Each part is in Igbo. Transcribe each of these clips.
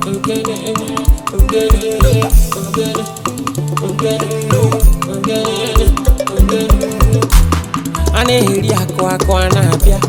ogene, ogene, ogene, ogene, ogene, ogene. A na-eri akụ akụ a na-abịa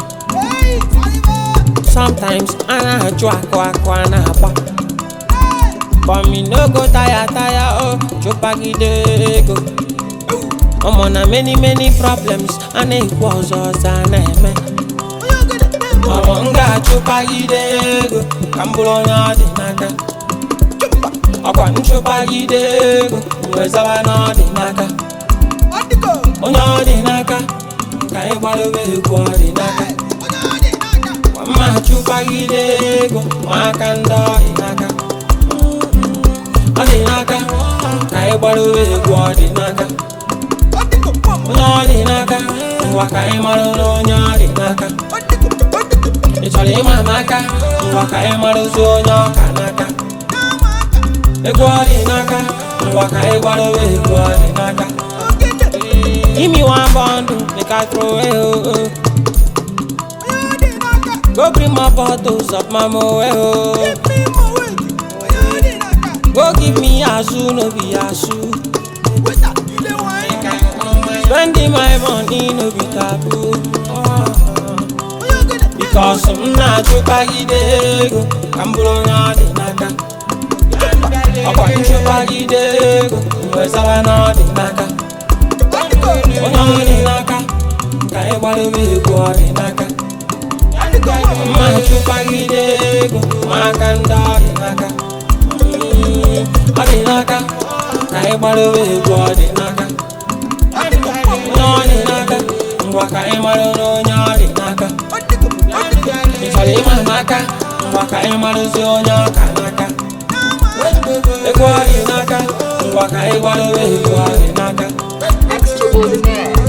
Sometimes a na-ajụ akụ akụ a na-agba But me no go tire tire oh chụpagide ego Ọmọ na many many problems a na-ekwu ọzọ ọzọ a na-eme Ọmọ m ga-achụpagide ego ka m bụrụ onye ọ dị n'aka Ọkwa nchụpagide ego wee zaba na ọ dị n'aka Onye ọ dị n'aka ka anyị gbadobe egwu ọ dị n'aka Mma chụpagide ego ma aka ndị ọ dị n'aka Ọ dị n'aka ka anyị gbadobe egwu ọ dị n'aka Onye ọ dị n'aka ngwa ka anyị mara na onye ọ dị n'aka Ị chọrọ ịma m aka ngwa ka anyị mara ozu onye ọka n'aka Egwu ọ dị n'aka ngwa ka anyị gbadobe egwu ọ dị n'aka Give me one bundle, make I throw it oh, oh. Go bring my bottles of my moe oh. Go give me azu, no be azu. Spending my money, no be taboo. Because I'm not chụpagide ego ka m bụrụ onye ọ dị n'aka ọkwa nchụpagide ego wee zaba na ọ dị n'aka onye ọ dị n'aka ka anyị gbadobe egwu ọ dị n'aka mma chụpagide ego ma aka ndị ọ dị n'aka Mm, ọ dị n'aka ka anyị gbadobe egwu ọ dị n'aka onye ọ dị n'aka ngwa ka anyị mara na onye ọ dị n'aka ị chọrọ ịma m aka ngwa ka anyị marụzi onye ọka n'aka egwu ọ dị n'aka ngwa ka anyị gbadobe egwu ọ dị n'aka Extraordinaire.